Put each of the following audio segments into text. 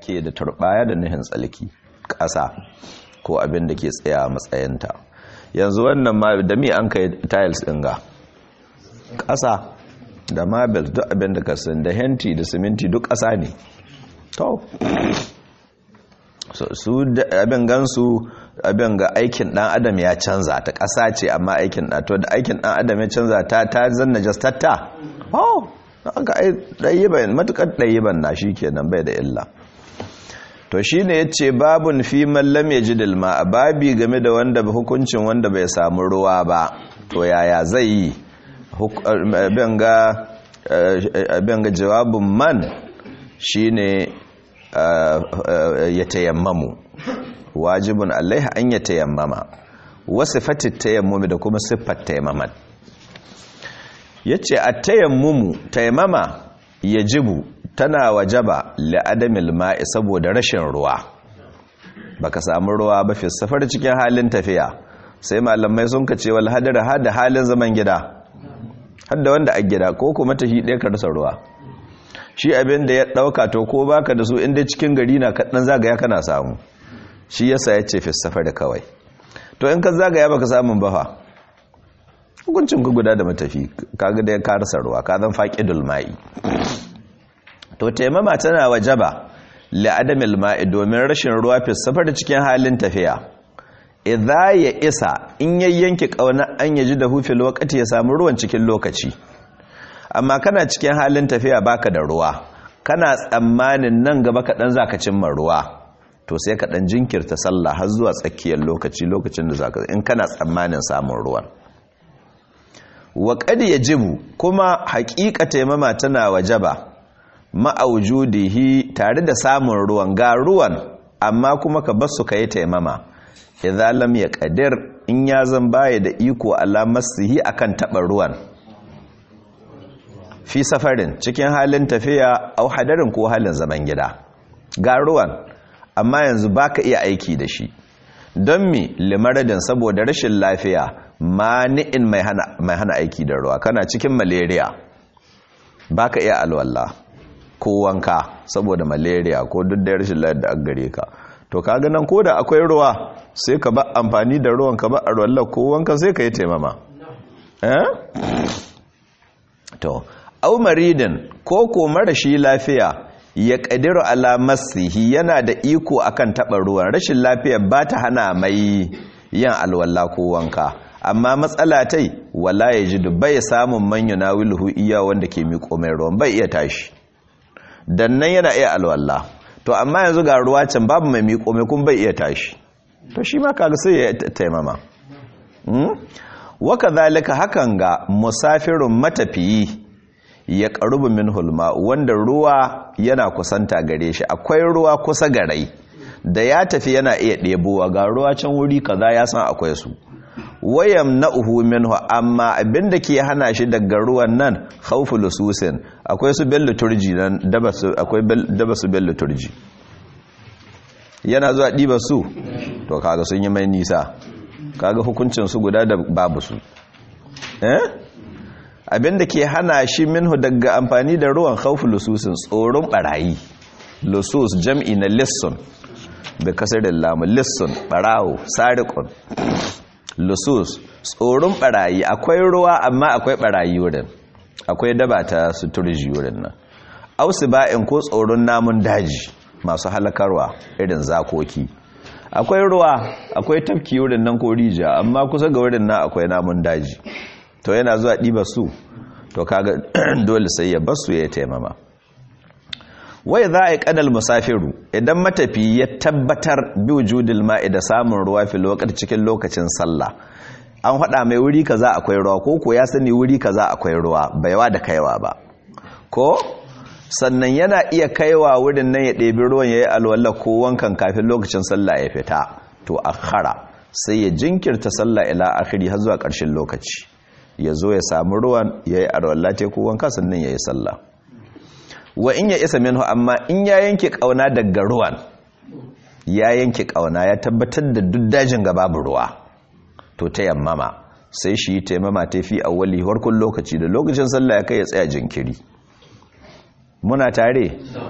ake da turbaya da nuhin tsalki ƙasa ko abin da ke tsaya a matsayinta yanzu wannan ma da mi an kai tiles ɗin ga ƙasa da marble duk abin da kasan da henti da siminti duk ƙasa ne to su abin gansu abin ga aikin ɗan adam ya canza ta ƙasa ce amma aikin ɗan to da aikin ɗan adam ya canza ta ta zanna jastatta oh aka ai ɗayyiban matuƙar ɗayyiban na shi kenan bai da illa to shi ne ya ce babun fi mallam ya ji dilma a babi game da wanda hukuncin wanda bai samu ruwa ba to yaya zai yi abin ga jawabin man shi ne ya tayammamu wajibin alaiha an ya tayammama wasu fatit tayammumi da kuma siffar tayammamat ya ce a tayammumu tayammama ya jibu tana wajaba la'adamil ma'i saboda rashin ruwa baka samu ruwa ba fi safar cikin halin tafiya sai malamai sun kace wal hadara hada halin zaman gida hadda wanda a gida ko kuma tafi ɗaya ka rasa ruwa shi abin da ya ɗauka to ko baka da su inda cikin gari na kaɗan zagaya kana samu shi yasa ya ce fi safar kawai to in ka zagaya baka samun bafa hukuncin ku guda da matafi kaga da ya karasa ruwa ka zan faƙidul ma'i to taimama tana wajaba la'adamil ma'i domin rashin ruwa fi safar cikin halin tafiya idza ya isa in yayyanki kauna an yaji da hufil wakati ya samu ruwan cikin lokaci amma kana cikin halin tafiya baka da ruwa kana tsammanin nan gaba kaɗan zaka cimma ruwa to sai ka ɗan jinkirta sallah har zuwa tsakiyar lokaci lokacin da zaka in kana tsammanin samun ruwan wa qad yajibu kuma haƙiƙa taimama tana wajaba ma'aujudihi tare da samun ruwan ga ruwan amma kuma ka basu ka yi taimama idan lam ya kadir in ya zan baya da iko alamasihi akan taɓa ruwan fi safarin cikin halin tafiya au hadarin ko halin zaman gida ga ruwan amma yanzu baka iya aiki da shi don mi limaradin saboda rashin lafiya mani'in mai hana aiki da ruwa kana cikin malaria baka iya alwallah ko wanka saboda malaria ko duk da rashin lafiyar da gare ka to kaga nan ko da akwai ruwa sai ka ba amfani da ruwan ka ba a ruwan ko wanka sai ka yi taimama eh to au maridin ko ko marashi lafiya ya kadiru ala masihi yana da iko akan taba ruwan rashin lafiya ba ta hana mai yin alwala ko wanka amma matsala tai wala yajidu bai samun man yunawiluhu iya wanda ke miƙo mai ruwan bai iya tashi dan nan yana iya alwala to amma yanzu ga ruwa can babu mai miƙo mai kun bai iya tashi to shi ma kaga sai ya taimama waka zalika hakan ga musafirun matafiyi ya karubu min hulma wanda ruwa yana kusanta gare shi akwai ruwa kusa garai da ya tafi yana iya ɗebowa ga ruwa can wuri kaza ya san akwai su wayam na uhu minhu amma abinda ke hana shi daga ruwan nan khawfu lususin akwai su bello turji nan daba su akwai daba su bello turji yana zuwa diba su to kaga sun yi mai nisa kaga hukuncin su guda da babu su eh abinda ke hana shi minhu daga amfani da ruwan khawfu lususin tsoron barayi lusus jam'i na lissun da kasarin lamu lissun barawo sariqun lusus tsoron barayi akwai ruwa amma akwai barayi wurin akwai daba ta suturji wurin nan ausu ba'in ko tsoron namun daji masu halakarwa irin zakoki akwai ruwa akwai tafki wurin nan ko rija amma kusa ga wurin nan akwai namun daji to yana zuwa ɗiba su to kaga dole sai ya basu ya taimama wai za a yi kadal musafiru idan matafi ya tabbatar bi wujudil ma'i da samun ruwa fi lokacin cikin lokacin sallah an haɗa mai wuri kaza akwai ruwa ko ko ya sani wuri kaza akwai ruwa baiwa da kaiwa ba ko sannan yana iya kaiwa wurin nan ya ɗebi ruwan ya yi alwala ko wankan kafin lokacin sallah ya fita to akhara sai ya jinkirta sallah ila akhiri har zuwa ƙarshen lokaci ya zo ya samu ruwan ya yi alwala te ko wanka sannan ya yi sallah wa in ya isa minhu amma in ya yanke kauna daga ruwan ya yanke kauna ya tabbatar da duk dajin ga babu ruwa to ta yammama sai shi taimama ta fi awwali harkun lokaci da lokacin sallah ya kai ya tsaya jinkiri muna tare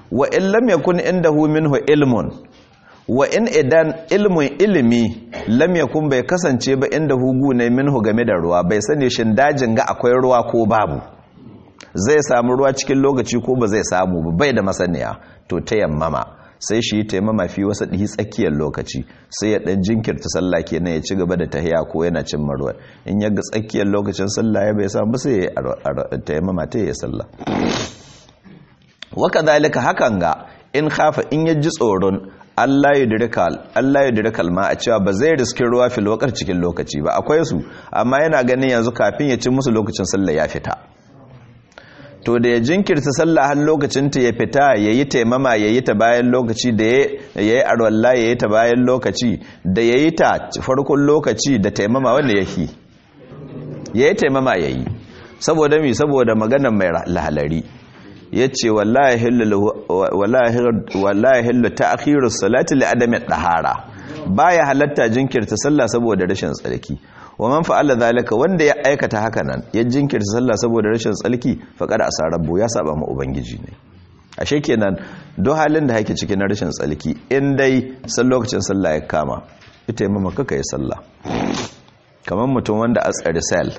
wa in lam yakun indahu minhu ilmun wa in idan ilmun ilimi lam yakun bai kasance ba inda hugu ne minhu game da ruwa bai sani shin dajin ga akwai ruwa ko babu zai samu ruwa cikin lokaci ko ba zai samu ba bai da masaniya to ta yammama sai shi taimama fi wasu ɗi tsakiyar lokaci sai ya ɗan jinkirta sallah kenan ya ci gaba da tahiya ko yana cin maruwa in ya ga tsakiyar lokacin sallah ya bai samu sai ya taimama ta yi sallah waka zalika hakan ga in hafa in ya ji tsoron Allah ya dirikal ma a cewa ba zai riski ruwa fil wakar cikin lokaci ba akwai su amma yana ganin yanzu kafin ya ci musu lokacin sallah ya fita to da ya jinkirta sallah har lokacin ta ya fita yayi taimama yayi ta bayan lokaci da yayi arwalla yayi ta bayan lokaci da yayi ta farkon lokaci da taimama wanda yake yayi taimama yayi saboda mi saboda maganar mai lahalari yace wallahi hillu wallahi hillu ta'khirus salati li adami dahara baya halatta jinkirta sallah saboda rashin tsarki wa man fa'ala zalika wanda ya aikata haka nan ya jinkirta sallah saboda rashin tsalki faqad asarabbu ya saba ma ubangiji ne ashe kenan do halin da hake cikin rashin tsalki in dai san lokacin sallah ya kama ita yi mama kaka yi sallah kamar mutum wanda a tsari sel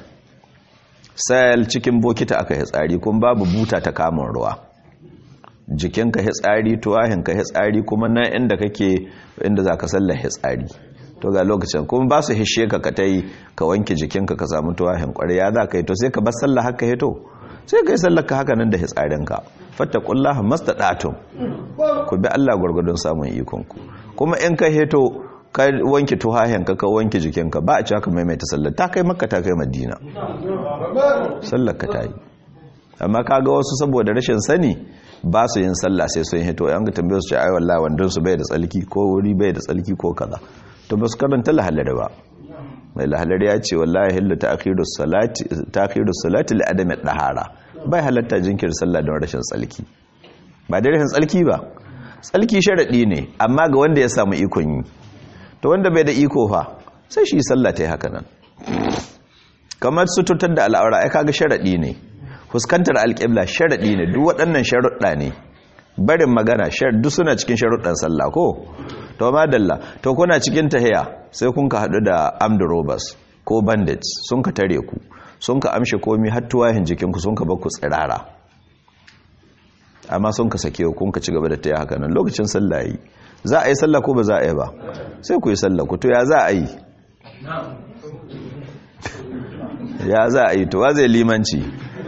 sel cikin bokita aka yi tsari kuma babu buta ta kamun ruwa jikinka hitsari tuwahinka hitsari kuma na inda kake inda za ka sallah hitsari to ga lokacin kuma ba su hishe ka ka ta yi ka wanke jikinka ka samu tuwahin ƙwarya za ka yi to sai ka bar sallah haka hito sai ka yi sallah ka haka nan da hitsarinka fatta kullaha masta ɗatun ku bi Allah gwargwadon samun ikonku kuma in ka hito ka wanke tuwahinka ka wanke jikinka ba a ci haka maimaita sallah ta kai makka ta kai madina sallah ka ta yi amma kaga wasu saboda rashin sani ba su yin sallah sai sun hito yan ga tambaye su ce ai wallahi wandon su bai da tsalki ko wuri bai da tsalki ko kaza to ba su karanta lahalari ba mai lahalari ya ce wallahi hillu ta'khirus salati ta'khirus salati li adami dahara bai halatta jinkir sallah don rashin tsalki ba da rashin tsalki ba tsalki sharadi ne amma ga wanda ya samu ikon yi to wanda bai da iko fa sai shi sallah ta yi haka nan kamar sututar da al'aura ai kaga sharadi ne fuskantar alƙibla sharadi ne duk waɗannan sharuɗa ne barin magana duk suna cikin sharuɗan sallah ko to madalla to kuna cikin tahiya sai kun ka hadu da armed robbers ko bandits sun ka tare ku sun ka amshe komi har tuwahin jikin ku sun ka bakku tsirara amma sun ka sake ku kun ka ci gaba da tahiya haka nan lokacin sallah yi za a yi sallah ko ba za a yi ba sai ku yi sallah ku to ya za a yi ya za a yi to wa zai limanci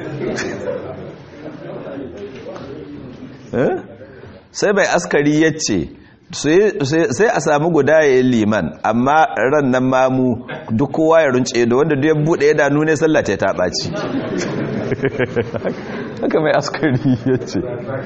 sai bai askari ya ce sai a samu guda ya yi liman amma ran nan mamu duk kowa ya runce da wanda duk ya buɗe ya danu ne sallah ta ɓaci haka mai askari ya ce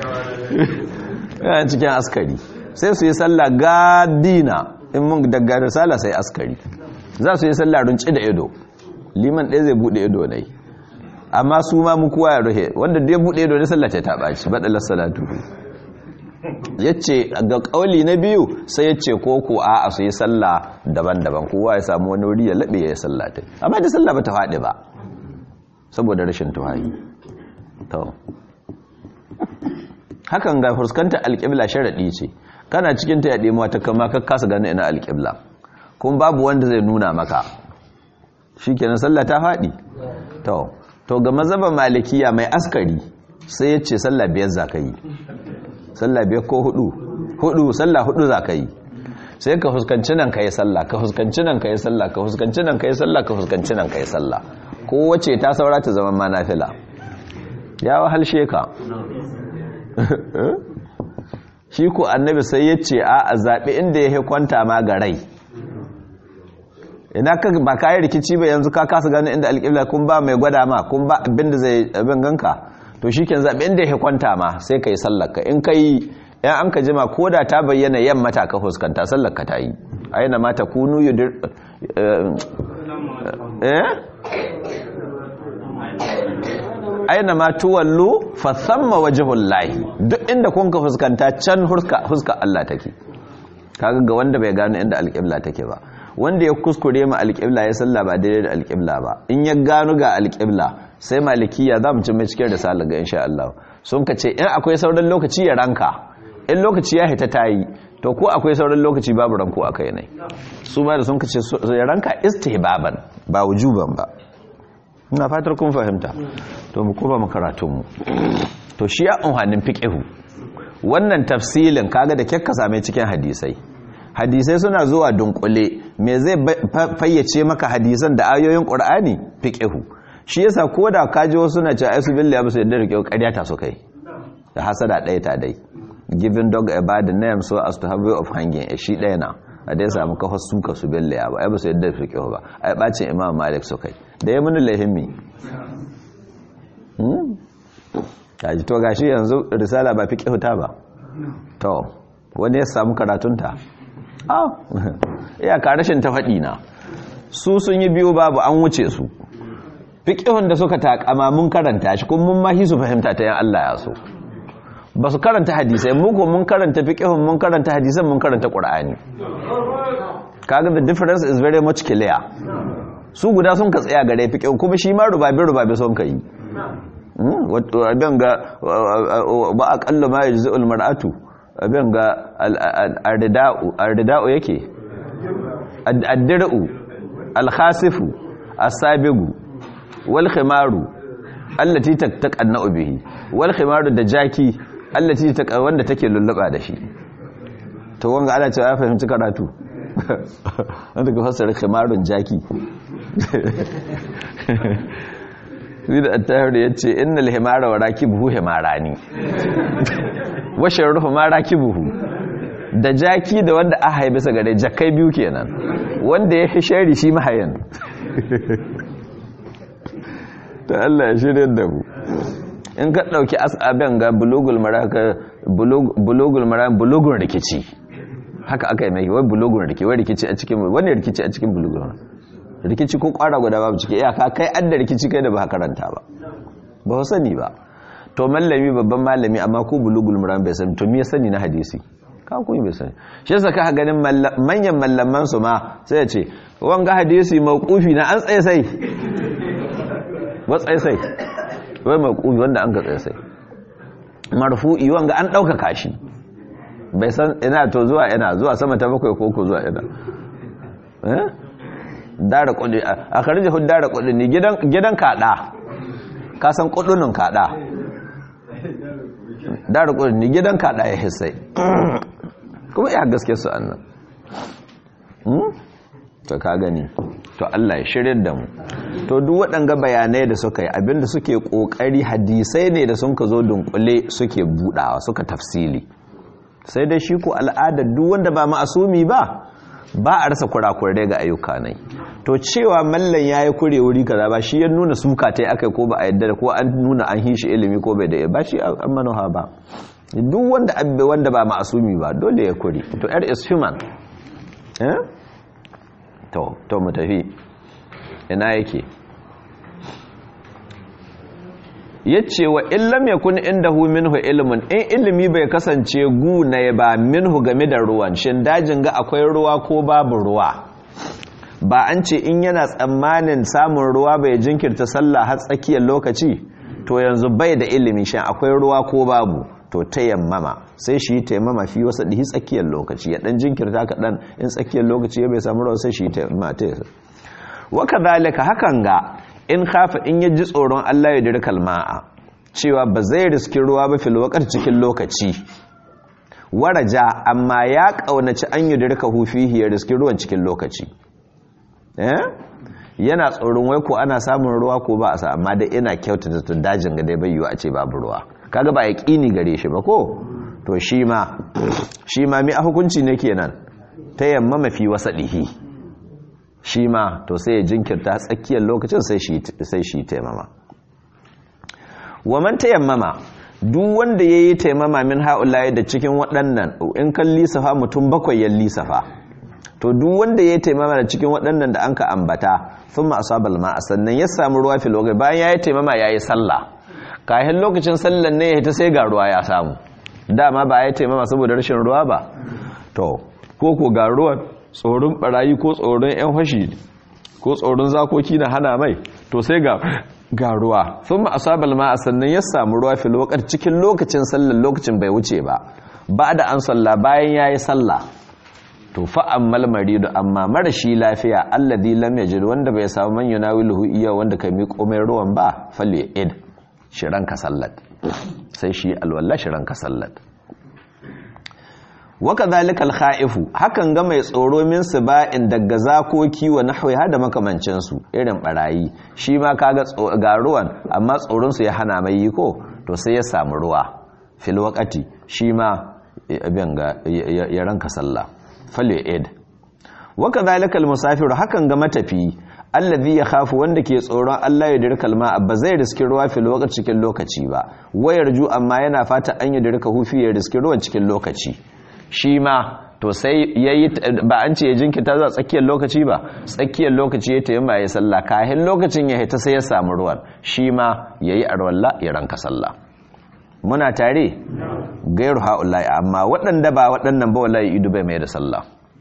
yana cikin askari sai su yi sallah gadina in mun daga risala sai askari za su yi sallah runce da ido liman ɗaya zai buɗe ido ne amma su ma mu kowa ya ruhe wanda duk ya buɗe ido ne sallah ta ɓaci baɗalar salatu ya ce ga ƙauli na biyu sai ya ce ko ko a su yi sallah daban-daban kowa ya samu wani wuri ya laɓe ya yi sallah ta amma da sallah ba ta faɗi ba saboda rashin tuhayi hakan ga fuskantar alƙibla sharaɗi ce kana cikin ta yaɗe mata kama ka kasa gani ina alƙibla kuma babu wanda zai nuna maka shi kenan sallah ta faɗi to ga mazaba malikiya mai askari sai ya ce sallah biyar za ka yi sallah biyar ko hudu hudu sallah hudu za ka yi sai ka fuskanci nan ka yi sallah ka fuskanci nan ka yi sallah ka fuskanci nan ka yi sallah ka fuskanci nan ka yi sallah kowace ta saura ta zama ma nafila ya wahalshe ka shi ko annabi sai ya ce a a zaɓi inda ya kwanta ma ga rai ina ka ba ka yi rikici ba yanzu ka kasa gani inda alƙibla kun ba mai gwada ma kun ba abin da zai abin ganka to shi ke zaɓe inda ya kwanta ma sai ka yi sallaka in ka yi yan an ka jima ko da ta bayyana yamma ta ka fuskanta sallaka ta yi aina mata kunu yudir eh aina ma tuwallu fa thamma wajhul lahi duk inda kun ka fuskanta can huska Allah take kaga ga wanda bai gano inda alƙibla take ba wanda ya kuskure ma alƙibla ya salla ba daidai da alƙibla ba in ya gano ga alƙibla sai malikiya za mu ci mai cikin risala ga insha Allah sun ka ce in akwai sauran lokaci ya ranka in lokaci ya hita tayi to ko akwai sauran lokaci babu ranko a kai ne su ma da sun ka ce ya ranka istihbaban ba wujuban ba ina fatar kun fahimta to mu kuma mu karatun mu to shi ya unhanin fiqhu wannan tafsilin kaga da kyakka same cikin hadisai hadisai suna zuwa dunkule me zai fayyace maka hadisan da ayoyin qur'ani fiqhu shi yasa koda kaji wasu na ce aisu billahi ba su yadda rike ƙarya ta su kai da hasada ɗaya ta dai giving dog a bad name so as to have way of hanging a shi ɗaya na a dai samu kafa suka su billahi ba ai ba su yadda rike ba ai bacin imam malik su kai da ya muni lahimmi kaji to gashi yanzu risala ba fiqhu ta ba to wani ya samu karatunta ah iyaka rashin ta faɗi na su sun yi biyu babu an wuce su fiƙihun da suka takama mun karanta shi kuma mun mahi su fahimta ta yan Allah ya so ba su karanta hadisai mu ko mun karanta fiƙihun mun karanta hadisan mun karanta ƙur'ani kaga the difference is very much clear su guda sun ka tsaya gare fiƙihun kuma shi ma rubabe rubabe sun ka yi abin ga ba a ƙalla ma yanzu ulmar'atu abin ga ardida'u yake addir'u alkhasifu asabigu wal khimaru allati tattaqanna bihi wal khimaru da jaki allati ta wanda take lulluba da shi to wanga ana cewa ya fahimci karatu wanda ka fassara khimarun jaki sai da attahir ya ce innal himara wa rakibuhu himarani wa sharruhu ma rakibuhu da jaki da wanda aka haibe sa gare jakai biyu kenan wanda ya fi shari shi mahayan ta Allah ya shirya da mu in ka ɗauki asabin ga bulugul maraka bulugul maraka bulugun rikici haka aka yi mai wai bulugun rikici wai rikici a cikin wani rikici a cikin bulugun rikici ko kwara guda babu ciki iyaka kai an da rikici kai da ba karanta ba ba ku sani ba to mallami babban malami amma ko bulugul maraka bai sani to me ya sani na hadisi ka ku bai sani shi yasa ka ganin manyan mallaman su ma sai ya ce wanga hadisi mauqufi na an tsaye sai watsaye sai wai mauqufi wanda an ga tsaye sai marfu'i wanga an dauka kashi bai san ina to zuwa ina zuwa sama ta bakwai ko ko zuwa ina eh dara kudi a karje hu dara kudi ne gidan gidan kada ka san kudunin kada dara kudi ne gidan kada ya hissai kuma ya gaske su annan to ka gani to Allah ya shirye da mu to duk waɗanga bayanai da suka yi abinda suke ƙoƙari hadisai ne da sun ka zo dunkule suke budawa suka tafsili sai dai shi ko al'adar duk wanda ba ma'asumi ba ba a rasa kurakurai ga ayyuka nai to cewa mallan yayi kure wuri kaza ba shi ya nuna suka tai akai ko ba a yadda ko an nuna an hishi ilimi ko bai da ba shi an manoha ba duk wanda abbe wanda ba ma'asumi ba dole ya kure to er is human eh to to mu tafi ina yake yace wa illam yakun indahu minhu ilmun in ilimi bai kasance gu na ba minhu game da ruwan shin dajin ga akwai ruwa ko babu ruwa ba an ce in yana tsammanin samun ruwa bai jinkirta sallah har tsakiyar lokaci to yanzu bai da ilimi shin akwai ruwa ko babu to tayammama sai shi tayammama fi wasa dihi tsakiyar lokaci ya dan jinkirta kaɗan in tsakiyar lokaci ya bai samu ruwa sai shi tayammama ta wa kadhalika hakan ga in khafa in ya ji tsoron Allah ya dirkal ma'a cewa ba zai riski ruwa ba fil waqt cikin lokaci waraja amma ya kaunaci an yi dirka hufihi ya riski ruwan cikin lokaci eh yana tsoron wai ko ana samun ruwa ko ba a sa amma dai ina kyautata tun dajin ga dai bai yiwu a ce babu ruwa kaga ba yaqini gare shi ba ko to shi ma shi ma mi a hukunci ne kenan ta yamma mafi wasadihi shi ma to sai ya jinkirta tsakiyar lokacin sai shi taimama waman tayammama duk wanda ya yi taimama min ha'ulaye da cikin waɗannan in kan lisafa mutum bakwai ya lisafa to duk wanda ya yi taimama da cikin waɗannan da an ka ambata sun ma'asabal ma'a sannan ya samu ruwa filogai bayan ya yi taimama ya yi sallah kayan lokacin sallan ne ya ta sai ga ruwa ya samu dama ba ya yi taimama saboda rashin ruwa ba to ko ko ga ruwan tsoron barayi ko tsoron 'yan fashi ko tsoron zakoki na hana mai to sai ga ga ruwa thumma asabal ma'a sannan ya samu ruwa fil waqt cikin lokacin sallar lokacin bai wuce ba ba da an salla bayan yayi sallah to fa ammal maridu amma marashi lafiya alladhi lam yajid wanda bai samu man yunawiluhu iya wanda kai miƙo mai ruwan ba falle id shiranka sallat sai shi alwala shiranka sallat waka zalikal kha'ifu hakan ga mai tsoro min siba'in daga zakoki wa nahwi hada makamancin su irin barayi shi ma kaga ga ruwan amma tsoron su ya hana mai yi ko to sai ya samu ruwa fil waqati shi ma abin ga ya ranka sallah fale ed waka zalikal musafir hakan ga matafi allazi ya khafu wanda ke tsoron Allah ya dirka alma ba zai riski ruwa fil waqti cikin lokaci ba wayar ju amma yana fata an ya dirka hufi ya riski ruwan cikin lokaci shi ma to sai yayi ba an ce ya jinkita zuwa tsakiyar lokaci ba tsakiyar lokaci ya tayi ya sallah kahin lokacin ya hita sai ya samu ruwan shi ma yayi arwalla ya ranka sallah muna tare gairu ha'ulai amma waɗanda ba waɗannan ba wallahi idu bai mai da sallah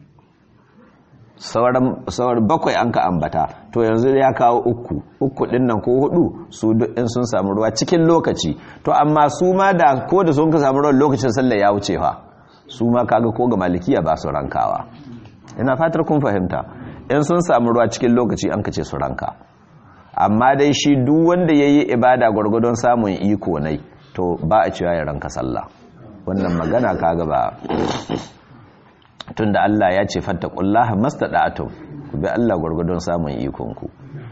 sauran bakwai an ka ambata to yanzu ya kawo uku uku ɗin nan ko hudu su duk in sun samu ruwa cikin lokaci to amma su ma da ko da sun ka samu ruwan lokacin sallah ya wuce fa su ma kaga ko ga malikiya ba su rankawa ina fatar kun fahimta in sun samu ruwa cikin lokaci an ka ce su ranka amma dai shi duk wanda ya yi ibada gwargwadon samun iko nai to ba a cewa ya ranka sallah wannan magana kaga ba tunda Allah ya ce fattaqullaha mastada'tum ku bi Allah gurgudun samun ikon ku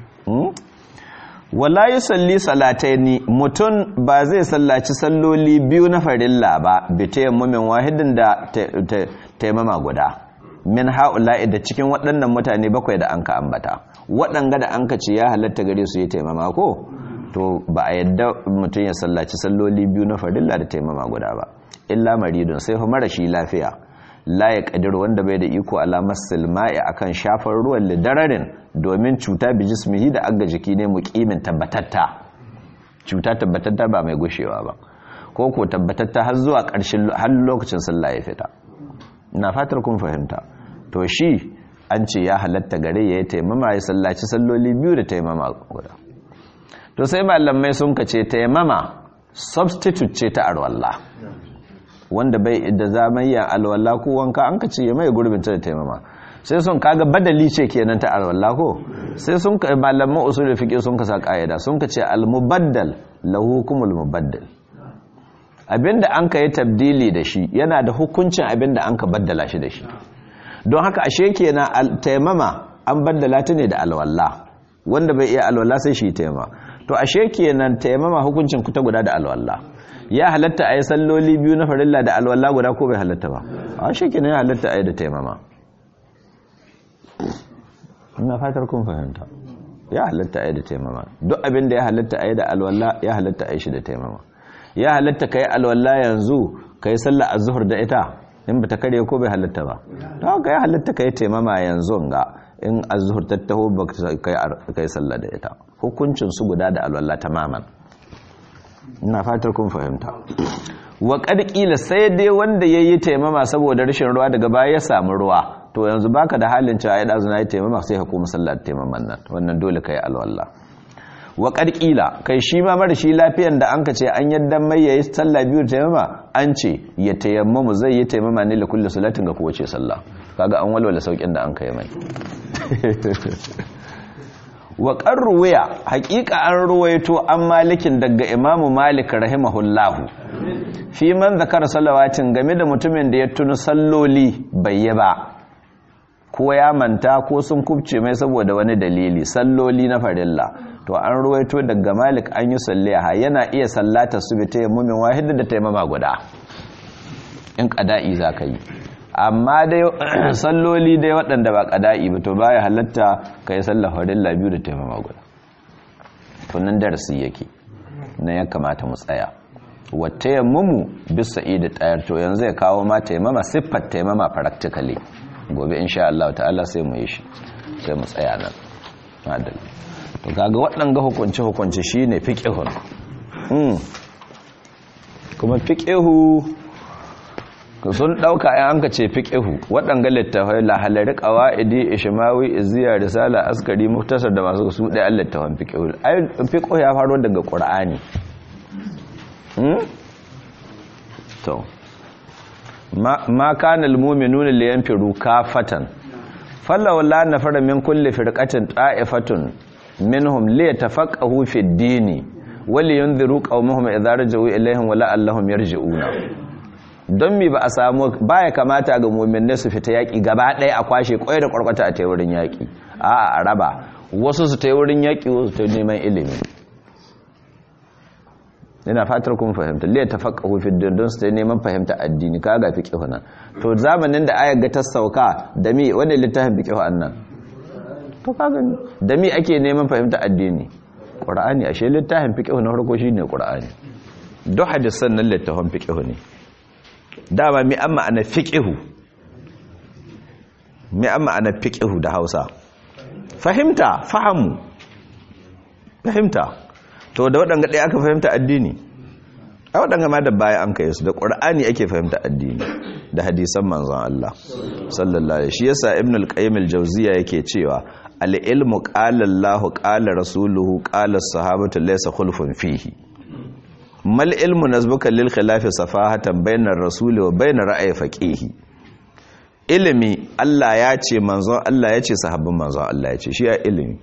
wala yusalli salataini mutun ba zai sallaci salloli biyu na farilla ba bi tayammumin wahidin da taimama guda min haula'i da cikin waɗannan mutane bakwai da anka ambata waɗanga da anka ce ya halatta gare su yi taimama ko to ba a yadda mutum ya sallaci salloli biyu na farilla da taimama guda ba illa maridun sai fa marashi lafiya la ya kadir wanda bai da iko alamar silma'i akan shafar ruwan lidararin domin cuta bi jismihi da aga jiki ne muqimin tabbatatta cuta tabbatatta ba mai gushewa ba ko ko tabbatatta har zuwa ƙarshen har lokacin sallah ya fita ina fatar kun fahimta to shi an ce ya halatta gare ya yi taimama ya sallaci salloli biyu da taimama guda to sai malamai sun kace taimama substitute ce ta arwalla wanda bai da zamayya alwala ko wanka an kace ya mai gurbin ta da taimama sai sun kaga badali ce kenan ta alwala ko sai sun ka malaman usul fiqh sun ka sa kaida sun kace al mubaddal lahu hukumul mubaddal abinda an ka yi tabdili da shi yana da hukuncin abinda an ka baddala shi da shi don haka ashe kenan taimama an baddala ta ne da alwala wanda bai iya alwala sai shi taimama to ashe kenan taimama hukuncin ku ta guda da alwala ya halatta a yi salloli biyu na farilla da alwala guda ko bai halatta ba a shi kenan ya halatta a yi da taimama ina fatar kun fahimta ya halatta a yi da taimama duk abin da ya halatta a yi da alwala ya halatta a yi shi da taimama ya halatta ka yi alwala yanzu ka yi sallah a zuhur da ita in ba ta karye ko bai halatta ba ta haka ya halatta ka yi taimama yanzu ga in a zuhur tattaho ba ka yi sallah da ita hukuncin su guda da alwala tamaman ina fatar kun fahimta wa ƙarƙila sai dai wanda ya yi taimama saboda rashin ruwa daga baya ya samu ruwa to yanzu baka da halin cewa ya ɗazu na yi taimama sai ka kuma sallar taimaman nan wannan dole ka yi alwallah wa ƙarƙila kai shi ma mara shi lafiyan da an ka ce an yadda mai ya yi sallah biyu taimama an ce ya tayammamu zai yi taimama ne da kulle salatin ga kowace sallah kaga an walwala saukin da an kai mai wa ruwaya haƙiƙa an ruwaito an malikin daga imamu malik rahimahullahu fi man zakar salawatin game da mutumin da ya tuni salloli bai yi ba ko ya manta ko sun kubce mai saboda wani dalili salloli na farilla to an ruwaito daga malik an yi salliha yana iya sallata su bi tayammumin wahida da taimama guda in ƙada'i za ka yi amma dai salloli dai waɗanda ba ƙada'i ba to baya halatta ka yi sallar farilla biyu da taimama guda tunan darasi yake na ya kamata mu tsaya wata yammumu bisa da tayar to yanzu ya kawo ma taimama siffar taimama practically gobe insha Allah ta'ala sai mu yi shi sai mu tsaya nan madal to kaga waɗanga hukunci hukunci shine fiqhun mm kuma fiqhu sun ɗauka yan an ka ce fiƙihu waɗanga littafai lahalari ƙawa'idi ishimawi iziya risala askari muktasar da masu su ɗaya littafan fiƙihu ai fiƙihu ya faro daga ƙur'ani to ma kana almu'minuna liyanfiru kafatan falawla nafara min kulli firqatin ta'ifatun minhum liyatafaqahu fi ad-din wa liyunziru qaumahum idza raja'u ilayhim wa la'allahum yarji'una don mi ba a samu baya kamata ga mu'minai su fita yaki gaba ɗaya a kwashe kwai da kwarkwata a tayurin yaki a a raba wasu su tayurin yaki wasu ta neman ilimi ina fatar kun fahimta liya tafaqahu fi din don su ta neman fahimta addini ka ga fiqh nan to zamanin da ayar ga ta sauka da mi wani littafin fiqh annan to ka gani da mi ake neman fahimta addini qur'ani ashe littafin fiqh na farko shine qur'ani duk hadisan nan littafin fiqh ne dama mi amma ana fiqh mi amma ana fiqh da Hausa fahimta fahamu fahimta to da waɗanga ɗaya aka fahimta addini a waɗanga ma da baya an kai su da ƙur'ani ake fahimta addini da hadisan manzon Allah sallallahu alaihi shi yasa ibn al-qayyim al-jawziya yake cewa al-ilmu qala Allahu qala rasuluhu qala as-sahabatu laysa khulfun fihi mal ilmu nazbuka lil khilafi safahatan bainar rasuli wa bainar ra'ayi faqihi ilimi Allah ya ce manzon Allah ya ce sahabban manzon Allah ya ce shi ya ilimi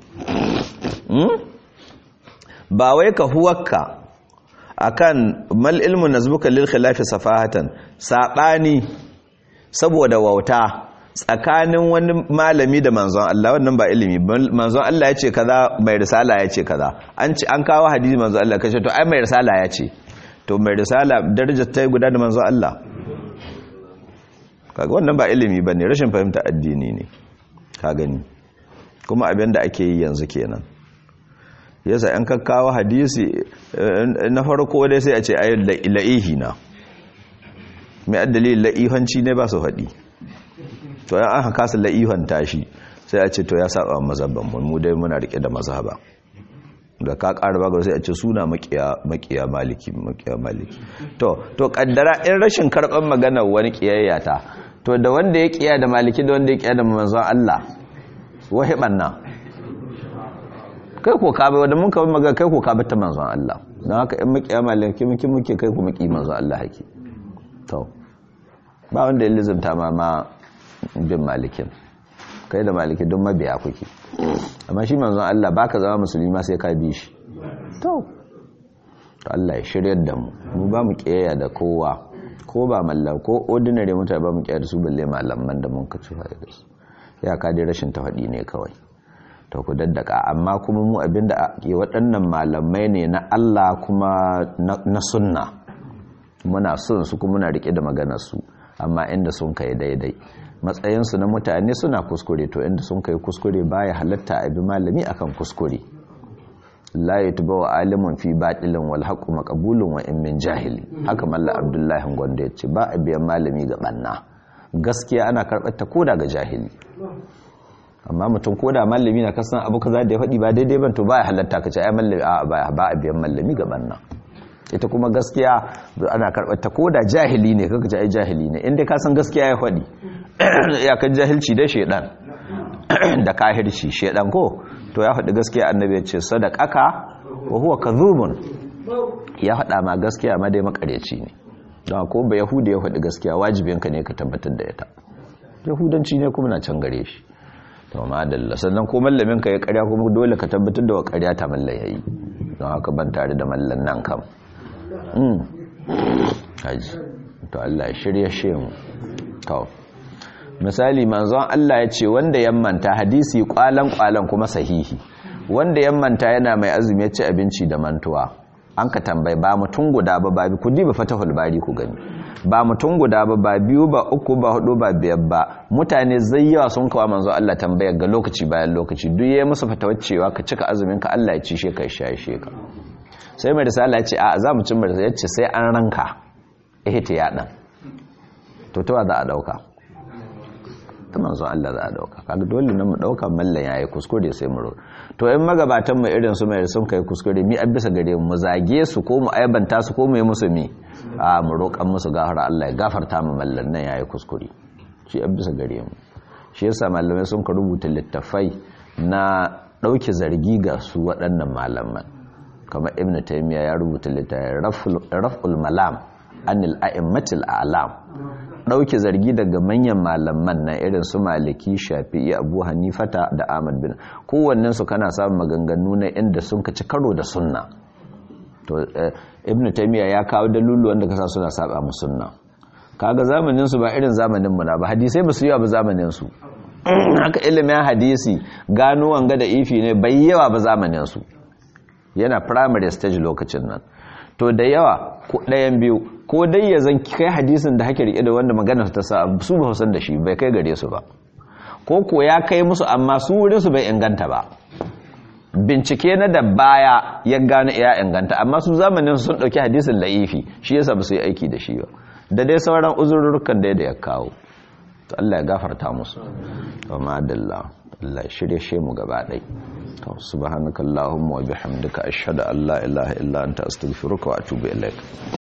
ba wai ka huwakka akan mal ilmu nazbuka lil khilafi safahatan sabani saboda wauta tsakanin wani malami da manzon Allah wannan ba ilimi manzon Allah ya ce kaza mai risala ya ce kaza an ci an kawo hadisi manzon Allah kace to ai mai risala ya ce to mai risala darajar ta guda da manzon Allah kaga wannan ba ilimi bane rashin fahimta addini ne ka gani kuma abin da ake yi yanzu kenan yasa yan kakkawa hadisi na farko dai sai a ce ayi la'ihi na mai addali la'ihanci ne ba su faɗi to yan aka kasa la'ihan tashi sai a ce to ya saba mazhabban mu mu dai muna rike da mazhaba da ka ƙara bagar sai a ce suna makiya maliki makiya maliki to to kaddara in rashin karɓar maganar wani kiyayya ta to da wanda ya kiya da maliki da wanda ya kiya da manzon Allah wahi banna kai ko ka bai wanda mun ka maga kai ko ka bata manzon Allah don haka in makiya maliki muke muke kai ko maki manzon Allah haki to ba wanda ya lizumta ma ma bin malikin kai da maliki don mabiya kuke amma shi manzon Allah baka zama musulmi ma sai ka bi shi to to Allah ya shiryar da mu mu ba mu kiyaya da kowa ko ba mallam ko ordinary mutane ba mu kiyaya da su balle malaman da mun ka ci da su ya ka dai rashin tafadi ne kawai to ku daddaka amma kuma mu abinda ke waɗannan malamai ne na Allah kuma na sunna muna son su kuma muna rike da maganar su amma inda sun kai daidai matsayinsu na mutane suna kuskure to inda sun kai kuskure baya halatta a bi malami akan kuskure la yatba wa alimun fi batilin wal haqqu maqbulun wa in min jahili haka malla abdullahi gonda yace ba a biyan malami ga banna gaskiya ana karbar ta koda ga jahili amma mutum koda malami na kasan abu kaza da ya faɗi ba daidai ban to baya halatta ka ce ai malami a ba a biyan malami ga banna ita kuma gaskiya ana karɓar ta koda jahili ne kaka ce ai jahili ne inda ka san gaskiya ya faɗi iyakar jahilci da shedan da kahirci shedan ko to ya faɗi gaskiya annabi ya ce sadaqaka wa huwa kadhubun ya faɗa ma gaskiya ma dai makareci ne don ko ba yahudi ya faɗi gaskiya wajibinka ne ka tabbatar da ita yahudanci ne kuma na can gare shi to ma dalla sannan ko mallamin ka ya karya kuma dole ka tabbatar da wa karya ta mallan yayi don haka ban tare da mallan nan kam haji to Allah ya shirya shemu to misali manzon Allah ya ce wanda ya manta hadisi kwalan kwalan kuma sahihi wanda ya manta yana mai azumi ya ci abinci da mantuwa an ka tambayi ba mutum guda ba ba ku diba fatahul bari ku gani ba mutum guda ba ba biyu ba uku ba hudu ba biyar ba mutane zai yawa sun kawo manzo Allah tambayar ga lokaci bayan lokaci duk yayi musu fatawar cewa ka cika azumin ka Allah ya ci she ka shaye she ka sai mai risala ya ce a za mu cin mai ya ce sai an ranka ihtiya dan to to za a dauka ta manzo Allah za a dauka kaga dole ne mu dauka mallan yayi kuskure sai mu to in magabatan mu irin su mai sun kai kuskure mi an bisa gare mu zage su ko mu aibanta su ko mu yi musu mi a mu roƙan musu gafara Allah ya gafarta mu mallan nan yayi kuskure shi an bisa gare mu shi yasa malamai sun ka rubuta littafai na dauke zargi ga su waɗannan malaman kamar ibn taymiya ya rubuta littafin raf'ul malam anil a'immatil a'lam dauke zargi daga manyan malaman na irin su maliki shafi'i abu hanifata da ahmad bin kowannen su kana samun maganganu na inda sun ka ci karo da sunna to ibn taymiya ya kawo dalulu wanda kasa suna saba mu sunna kaga zamanin su ba irin zamanin mu na ba hadisai ba su yi ba zamanin su haka ilimin hadisi gano wanga da ifi ne bai yawa ba zamanin su yana primary stage lokacin nan to da yawa ɗayan biyu ko dai ya zan kai hadisin da hake rike da wanda magana ta sa su ba san da shi bai kai gare su ba ko ko ya kai musu amma su wurin su bai inganta ba bincike na da baya ya gano ya inganta amma su zamanin sun dauki hadisin la'ifi shi yasa ba su yi aiki da shi ba da dai sauran uzurrukan da ya kawo to Allah ya gafarta musu wa ma'adallah Allah ya shirye shi mu gaba ɗai subhanakallahumma wa bihamdika ashhadu an la ilaha illa anta astaghfiruka wa atubu ilaik